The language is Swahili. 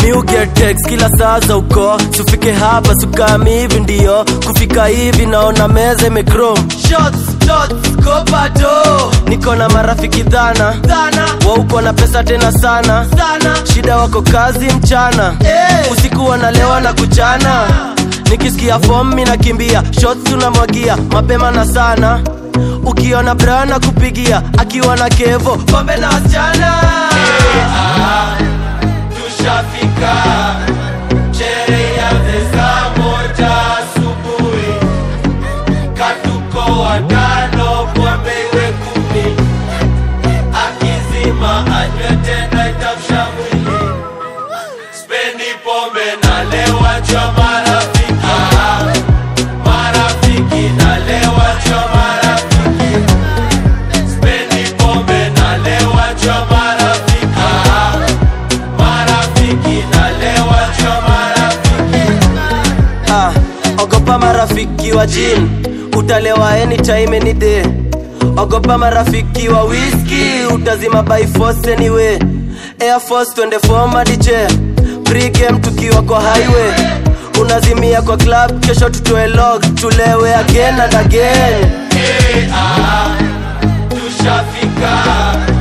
mi get text kila saa za uko sufike hapa sukami hivi ndio kufika hivi naona meza imekrom shots shots kopado niko na marafiki dhana dhana wauko na pesa tena sana sana shida wako kazi mchana hey. usiku wanalewa na kuchana nikisikia fom mi nakimbia shots tunamwagia mapema na sana ukiona brana kupigia akiwa na kevo pombe na wasichana tushafika sherehe ya saa moja asubuhi katuko watano pombe iwe kumi akizima anywe tena itamsha mwili spendi pombe nalewa cha marafiki marafiki nalewa cha marafiki spendi pombe nalewa cha marafiki marafiki nalewa cha marafiki ah, ogopa marafiki wa jin utalewa anytime any day ogopa marafiki wa whisky utazima by force anyway air force twende fomadije pregame tukiwa kwa highway unazimia kwa club kesho tutoe log tulewe again and again hey, ah, tushafika